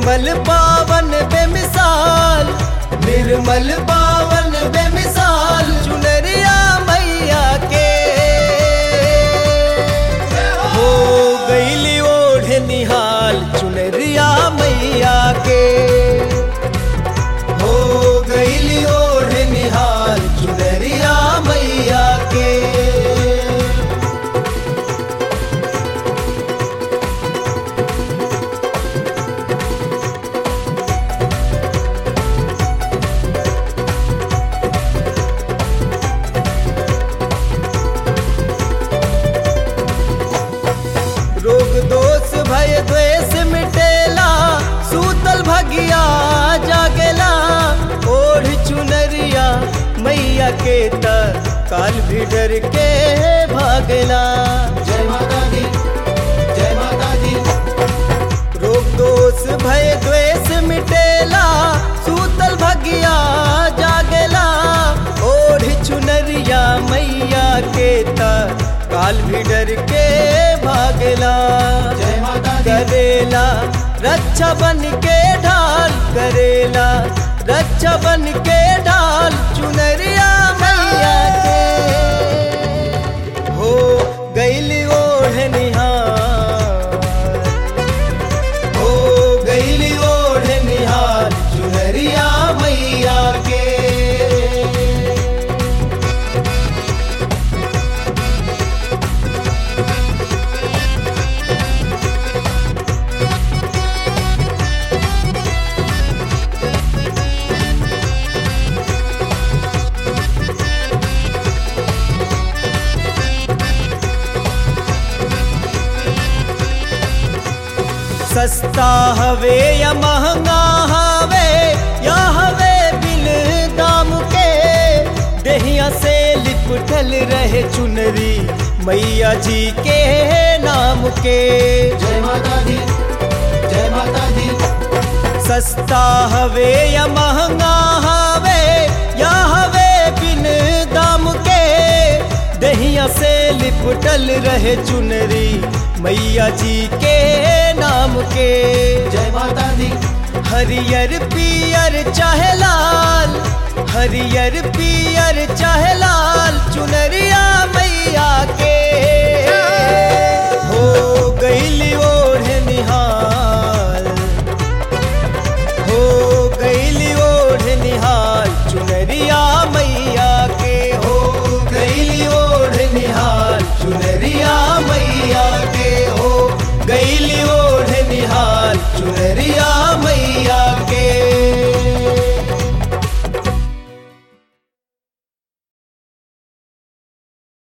निर्मल पावन बेमिसाल निर्मल पावन बेमिसाल चुनरिया मैया के हो गईली ओढ़ निहाल चुनरिया मैया के हो गईली ओढ़ निहाल चुनरिया मैया के रोग दोष भय द्वेष मिटेला सूतल भगिया जागेला ओढ़ चुनरिया मैया के त काल भी डर के भागेला जय माता दी जय माता दी रोग दोष भय द्वेष मिटेला सूतल भगिया जागेला ओढ़ चुनरिया मैया के त काल भी डर के भागेला जय माता दी करेला रक्षा बन के ढाल करेला रक्षा बन के ढाल चुनरिया मैया के हो गैली ओढ़ निहार हो गैली ओढ़ निहार चुनरिया मैया के सस्ता हवे या महंगा हवे या हवे बिन दाम के देहिया से लिपटल रहे चुनरी मैया जी के नाम के जय माता दी जय माता दी सस्ता हवे या महंगा हवे या हवे बिन दाम के दहिया से लिपटल रहे चुनरी मैया जी के नाम के जय माता दी हरियर पियर चाहे लाल हरियर पियर चाहे लाल चुनरिया मैया के हो गईली ओढ़ निहाल हो गईली ओढ़ निहाल चुनरिया मैया के हो गईली ओढ़ निहाल चुनरिया मैया के हो गईली ओढ़ निहाल चुनरिया